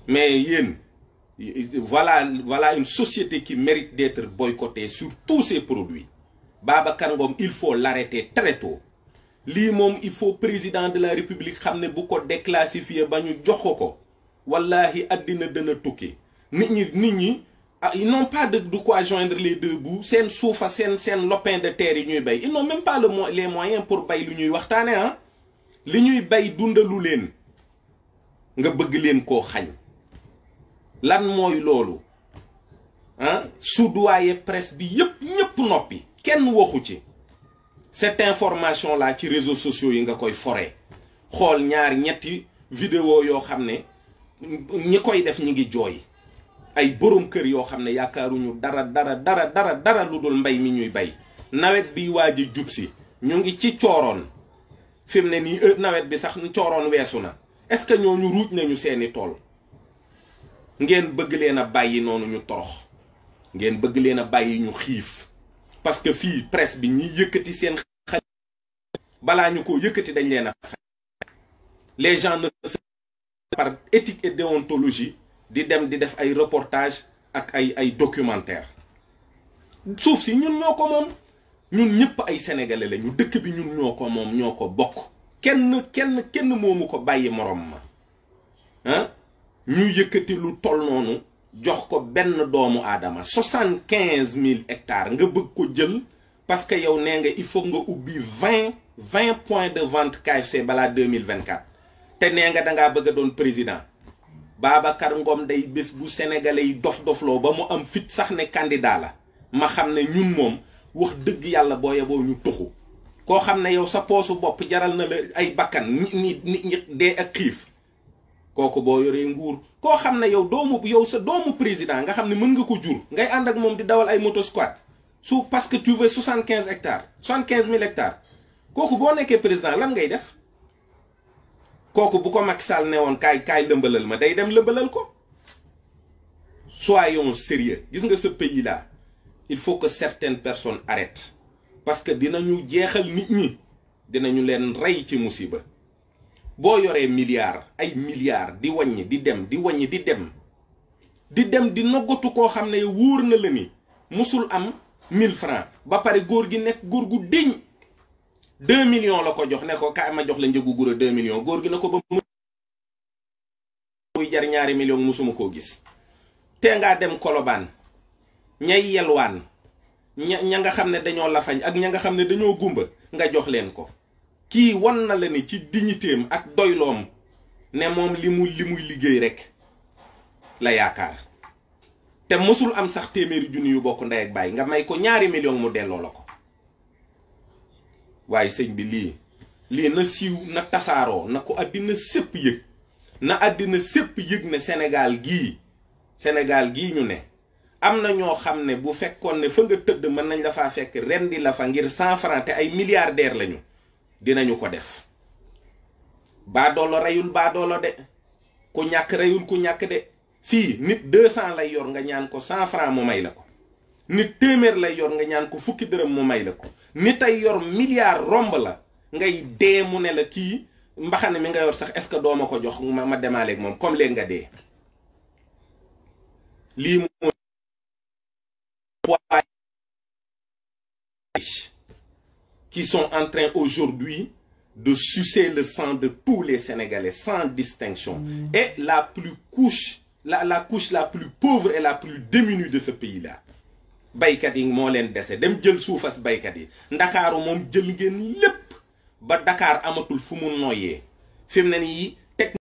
mais yéen voilà voilà une société qui mérite d'être boycottée sur tous ses produits Babacar Ngom il faut l'arrêter très tôt lii moom il faut président de la république xam ne bu ko déclassifier ba ñu jox ko ko wallahi àddina dana tukki nit ñi nit ñi ah ils n'ont pas de de quoi joindre les deux bouts seen suufa seen seen lopin de terre yi ñuy bay ils n'ont même pas le mo les moyens pour bay lu ñuy waxtaane ah li ñuy bay dundalu leen nga bëgg leen koo xañ lan mooy loolu ah soudoyer presse bi yëpp ñëpp noppi kenn waxu ci cette information là ci réseaux sociaux yi nga koy foree xool ñaar ñetti vidéo yoo xam ne ñi koy def ñi ngi jooy ay borom kër yoo xam ne yaakaaruñu dara dara dara dara dara lu dul mbay mi ñuy bay nawet bi waaj a jub si ñu ngi ci cooroon fi mu ne nii nawet bi sax cooroon weesu na est-ce que ñooñu ruuj nañu seeni tool ngeen bëgg leen a bàyyi noonu ñu torox ngeen bëgg leen a bàyyi ñu xiif parce que fii presse bi ñi yëkkati seen xel balaa ñu ko yëkkati dañ leen a les gens ne par éthique et déontologie di dem di def ay reportage ak ay ay documentaire suuf si ñun ñoo ko moom ñun ñëpp ay sénégalais lañu dëkk bi ñun ñoo ko moom ñoo ko bokk kenn kenn kenn moomu ko bàyyi morom ma ah ñu yëkkati lu toll noonu jox ko benn doomu aadama soixante quinze mille hectares nga bëgg ko jël parce que yow nee nga il faut nga ubbi vingt vingt points de vente KFC balaa deux mille vingt quatre te nee nga dangaa bëgg a doon président Babacar Ngom day bés bu sénégalais yi dof dofloo ba mu am fit sax ne candidat la ma xam ne ñun moom wax dëgg yàlla boo yeboo ñu tuxu koo xam ne yow sa poosu bopp jaral na la ay bakkan nit ñi nit ñi dee ak xiif kooku boo yoree nguur koo xam ne yow doomu yow sa doomu président nga xam ne mën nga ko jur ngay ànd ak moom di dawal ay moto squat su parce que tu veux soixante quinze hectares soixante quinze mille hectares kooku boo nekkee président lan ngay def kooku bu ko Macky Sall ne woon kaay kaay lëmbalal ma day dem lëmbalal ko soyons sérieux gis nga ce pays là il faut que certaines personnes arrêtent parce que dinañu jeexal nit ñi dinañu leen rey ci musiba boo yoree milliards ay milliards di wàññi di dem di wàññi di dem di dem di noggatu koo xam ne wóor na la ni musul am 1000 francs ba pare góor gi nekk góor gu diñ 2 millions la ko jox ne ko kaay ma jox la njëgu gura 2 millions góor gi na ko ba muy jar ñaari millions musuma koo gis te ngaa dem kolobaan ñay yelwaan ña ña nga xam ne dañoo lafañ ak ña nga xam ne dañoo gumba nga jox leen ko kii wan na la ni ci dignitéem ak doyloom ne moom li mu li muy liggéey rek la yaakaar te mësul am sax téeméeri junni yu bokk ndey ak bàyyi nga may ko ñaari million mu delloo la ko waaye sëñ bi lii lii na siiw na tasaaroo na ko àddina sépp yëg na àddina sépp yëg ne Sénégal gii Sénégal gii ñu ne am na ñoo xam ne bu fekkoon ne fa nga tëdd mën nañ la faa fekk rendi la fa ngir cent francs te ay milliardaires lañu dinañu ko def baadoolo reyul baadoolo de ku ñàkk reyul ku ñàkk de fii nit deux cent lay yor nga ñaan ko cent francs mu may la ko nit téeméer lay yor nga ñaan ko fukki dërëm mu may la ko nit ay yor milliard romb la ngay dee mu ne la kii mbaxane mi nga yor sax est-ce que dooma ko jox ma ma demaaleeg moom comme léegi nga dee lii moo qui sont en train aujourd'hui de sucer le sang de tous les Sénégalais sans distinction et la plus couche la la couche la plus pauvre et la plus démunie de ce pays-là baykat yi moo leen dese dem jël suufas baykat yi ndakaaru moom jël ngeen lépp ba Dakar amatul fu mu noyyee fi mu ne nii